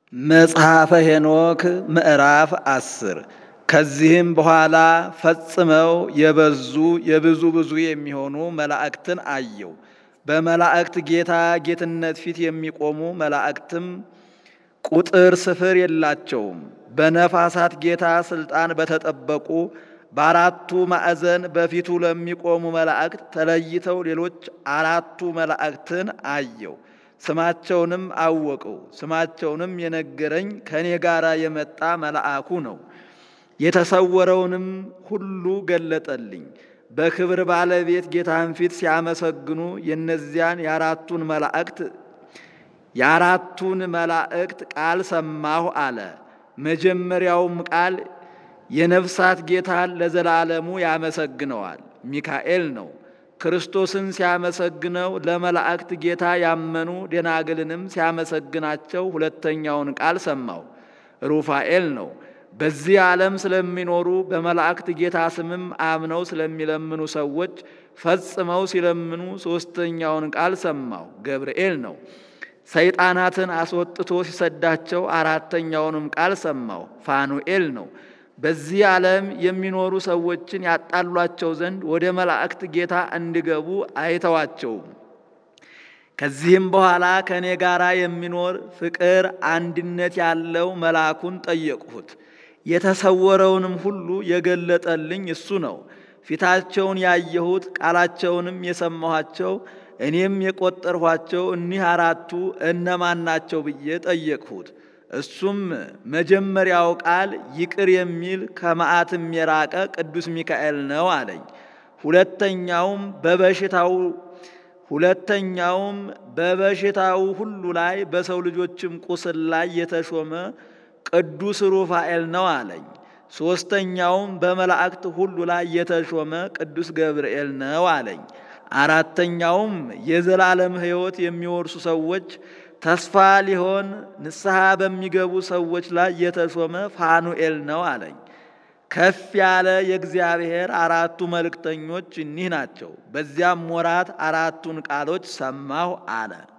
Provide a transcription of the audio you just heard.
መጽሐፈ ሄኖክ ምዕራፍ አስር ከዚህም በኋላ ፈጽመው የበዙ የብዙ ብዙ የሚሆኑ መላእክትን አየው። በመላእክት ጌታ ጌትነት ፊት የሚቆሙ መላእክትም ቁጥር ስፍር የላቸውም። በነፋሳት ጌታ ስልጣን በተጠበቁ በአራቱ ማዕዘን በፊቱ ለሚቆሙ መላእክት ተለይተው ሌሎች አራቱ መላእክትን አየው። ስማቸውንም አወቀው። ስማቸውንም የነገረኝ ከእኔ ጋር የመጣ መልአኩ ነው። የተሰወረውንም ሁሉ ገለጠልኝ። በክብር ባለቤት ጌታን ፊት ሲያመሰግኑ የእነዚያን የአራቱን መላእክት የአራቱን መላእክት ቃል ሰማሁ አለ። መጀመሪያውም ቃል የነፍሳት ጌታን ለዘላለሙ ያመሰግነዋል፣ ሚካኤል ነው። ክርስቶስን ሲያመሰግነው ለመላእክት ጌታ ያመኑ ደናግልንም ሲያመሰግናቸው ሁለተኛውን ቃል ሰማው፣ ሩፋኤል ነው። በዚህ ዓለም ስለሚኖሩ በመላእክት ጌታ ስምም አምነው ስለሚለምኑ ሰዎች ፈጽመው ሲለምኑ ሦስተኛውን ቃል ሰማው፣ ገብርኤል ነው። ሰይጣናትን አስወጥቶ ሲሰዳቸው አራተኛውንም ቃል ሰማው፣ ፋኑኤል ነው። በዚህ ዓለም የሚኖሩ ሰዎችን ያጣሏቸው ዘንድ ወደ መላእክት ጌታ እንዲገቡ አይተዋቸውም። ከዚህም በኋላ ከእኔ ጋር የሚኖር ፍቅር አንድነት ያለው መልአኩን ጠየቅሁት። የተሰወረውንም ሁሉ የገለጠልኝ እሱ ነው። ፊታቸውን ያየሁት ቃላቸውንም የሰማኋቸው እኔም የቆጠርኋቸው እኒህ አራቱ እነማን ናቸው ብዬ ጠየቅሁት። እሱም መጀመሪያው ቃል ይቅር የሚል ከመዓትም የራቀ ቅዱስ ሚካኤል ነው አለኝ። ሁለተኛውም በበሽታው ሁለተኛውም በበሽታው ሁሉ ላይ በሰው ልጆችም ቁስል ላይ የተሾመ ቅዱስ ሩፋኤል ነው አለኝ። ሦስተኛውም በመላእክት ሁሉ ላይ የተሾመ ቅዱስ ገብርኤል ነው አለኝ። አራተኛውም የዘላለም ሕይወት የሚወርሱ ሰዎች ተስፋ ሊሆን ንስሐ በሚገቡ ሰዎች ላይ የተሾመ ፋኑኤል ነው አለኝ። ከፍ ያለ የእግዚአብሔር አራቱ መልእክተኞች እኒህ ናቸው። በዚያም ወራት አራቱን ቃሎች ሰማሁ አለ።